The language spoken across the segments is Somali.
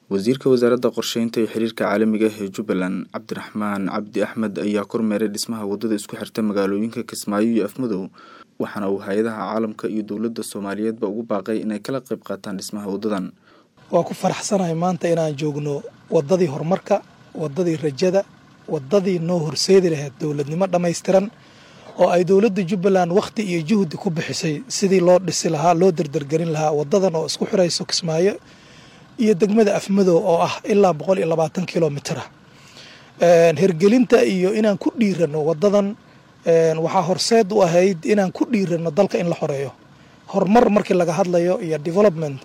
wasiirka wasaaradda qorsheynta iyo xiriirka caalamiga ah ee jubbaland cabdiraxmaan cabdi axmed ayaa kormeeray dhismaha waddada isku xirta magaalooyinka kismaayo iyo afmadow waxaana uu hay-adaha caalamka iyo dowladda soomaaliyeedba ugu baaqay inay kala qayb qaataan dhismaha waddadan waa ku faraxsanahay maanta inaan joogno waddadii horumarka waddadii rajada waddadii noo horseedi lahayd dowladnimo dhammaystiran oo ay dowladda jubbaland wakhti iyo juhdi ku bixisay sidii loo dhisi lahaa loo derdergelin lahaa waddadan oo isku xirayso kismaayo iyo degmada afmadow oo ah ilaa boqol iyo labaatan kilomitr ah hergelinta iyo inaan ku dhiirano waddadan waxaa horseed u ahayd inaan ku dhiirano dalka in la xoreeyo horumar markii laga hadlayo iyo development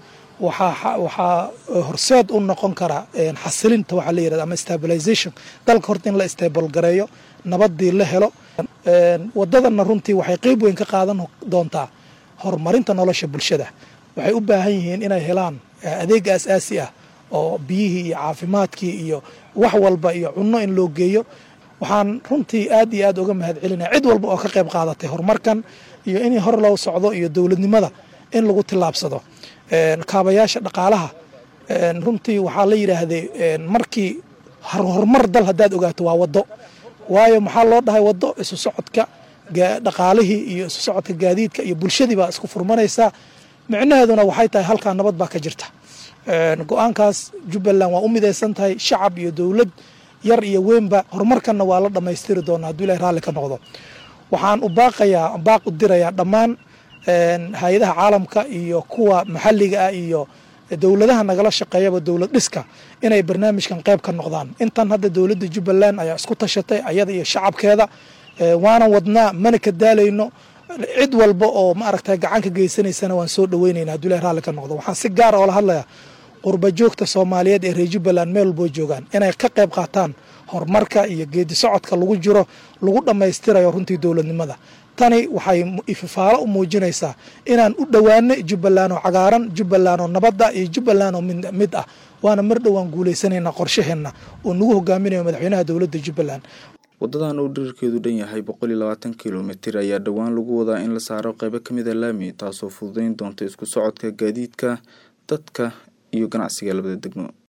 waxaa horseed u noqon kara xasilinta waxaa la yirahda ama stabilization dalka horta in la stable gareeyo nabadii la helo waddadanna runtii waxay qeyb weyn ka qaadan doontaa horumarinta nolosha bulshada waxay u baahan yihiin inay helaan adeeg aas-aasi ah oo biyihii iyo caafimaadkii iyo wax walba iyo cunno in loo geeyo waxaan runtii aad iyo aad uga mahad celinaya cid walba oo ka qayb qaadatay horumarkan iyo in hor loo socdo iyo dowladnimada in lagu tillaabsado kaabayaasha dhaqaalaha runtii waxaa la yidhaahday markii horumar dal haddaad ogaato waa waddo waayo maxaa loo dhahay waddo isu socodka dhaqaalihii iyo isu socodka gaadiidka iyo bulshadii baa isku furmanaysaa micnaheeduna waxay tahay halkaa nabad baa ka jirta go-aankaas jubbaland waa u midaysan tahay shacab iyo dowlad yar iyo weynba horumarkanna waa la dhammaystiri doonaa hadduu ilahay raalli ka noqdo waxaan u baaqayaa baaq u dirayaa dhammaan hay-adaha caalamka iyo kuwa maxalliga ah iyo dowladaha nagala shaqeeyaba dowlad dhiska inay barnaamijkan qayb ka noqdaan intan hadda dowladda jubbaland ayaa isku tashatay ayada iyo shacabkeeda waana wadnaa mana ka daalayno cid walba oo maaragta gacan ka geysanaysana waan soo dhaweynayna hadduu ilahi raalli ka noqdo waxaan si gaara oola hadlayaa qurba joogta soomaaliyeed ee reer jubbaland meel walboo joogaan inay ka qayb qaataan horumarka iyo geedi socodka lagu jiro lagu dhammaystirayo runtii dowladnimada tani waxay ififaalo u muujinaysaa inaan u dhowaano jubbaland oo cagaaran jubbaland oo nabadda iyo jubbaland oo mid ah waana mar dhowaan guulaysanaynaa qorshaheenna oo nagu hogaaminayo madaxweynaha dowladda jubbaland waddadan uu dhirirkeedu dhan yahay boqol iyo labaatan kilomitir ayaa dhowaan lagu wadaa in la saaro qaybo ka mid a laami taasoo fududeyn doonta isku socodka gaadiidka dadka iyo ganacsiga labada degmo